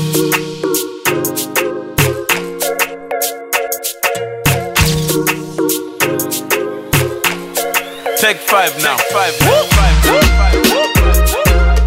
Take five now. Five now. Five now. Five now.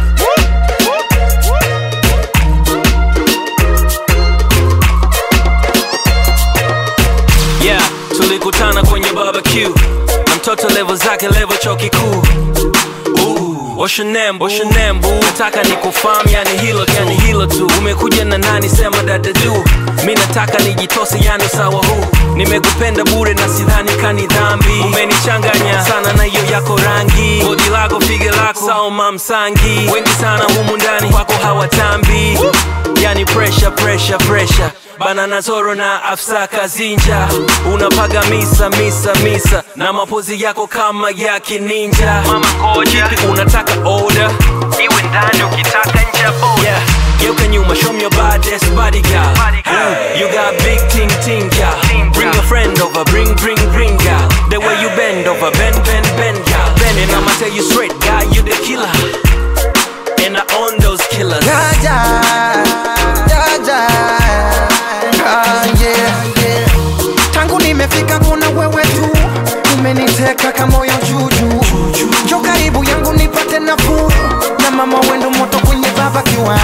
yeah tulikutana kwenye barbecue na mtoto levo zake levo chuo kikuu Ooh, What's your name, what's your name, boo? Nataka ni kufahamu yani hilo tu, yani hilo tu Umekuja na nani sema dada juu Mi nataka nijitose yani sawa huu Nimekupenda bure na sidhani kani dhambi Umenichanganya sana na hiyo yako rangi Bodi lako fige lako sawa mamsangi Wengi sana humu ndani kwako hawatambi Yani pressure, pressure, pressure Banana Zoro na Afsa Kazinja Unapaga misa, misa, misa Na mapozi yako kama ya kininja Mama koja Kipi unataka order Iwe ndani ukitaka nje ya boda yeah. Geuka nyuma, show me your baddest body girl Ooh, You got big ting ting girl Bring a friend over, bring, bring, bring girl The way you bend over, bend, bend, bend girl Bend and I'ma tell you straight, guy, you the killer And I own those killers Jaja, jaja, ah, yeah, yeah. Tangu nimefika kuna wewe tu umeniteka kamoyo juju jo karibu yangu nipate nafuu na mama wendo moto kwenye baba kiwa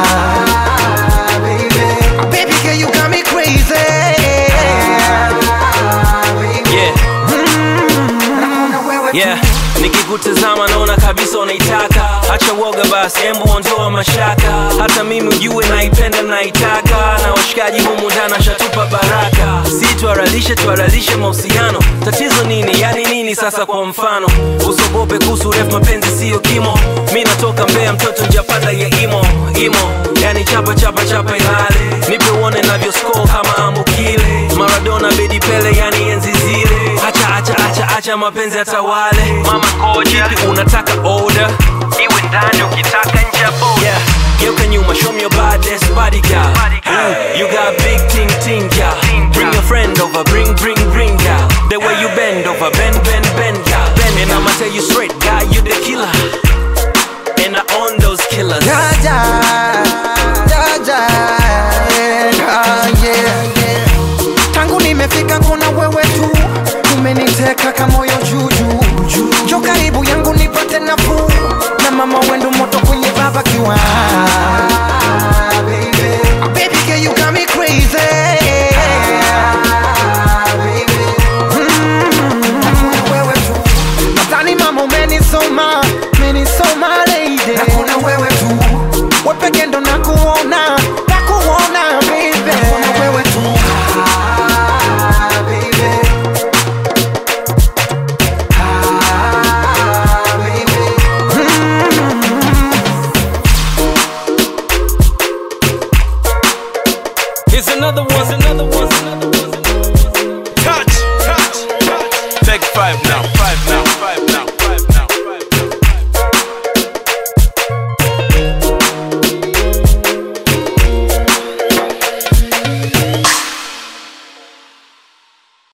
Baby girl you got me crazy Yeah Nakuna wewe tu yeah nikikutazama naona kabisa unaitaka hacha woga basi embu ondoa mashaka hata mimi ujue naipenda naitaka na washikaji humu ndani shatupa baraka si tuaralishe tuaralishe mahusiano tatizo nini yani nini sasa kwa mfano usogope kuhusu refu mapenzi siyo kimo mi natoka mbea mtoto njapanda ya imo imo yani chapa chapa chapa ilale nipe uone navyo score kama ambukile maradona bedi pele yani enzi zile acha acha acha acha mapenzi atawale mama koja kipi unataka order iwe ndani ukitaka nje ya boda yeah. geuka nyuma show me your baddest body girl Ooh, you got big ting ting girl bring your friend over bring bring bring girl the way you bend over bend bend bend girl bend and I'ma tell you straight guy you the killer and I own those killers Jaja, jaja, ah, yeah, yeah. Tangu nimefika kuna wewe tu umeniteka kamoyo juju jo karibu yangu nipate nafuu na mama wendo moto kwenye baba kiwa Baby girl you got me crazy Mm, nakuna wewe tu nadhani mama umenisoma umenisoma lady nakuna wewe tu wepeke ndo nakuona nakuona baby nakuna wewe tu Ah, baby. Ah, baby. here's another one another one another one Touch. Touch. Touch. Take five now. Five now. Five now.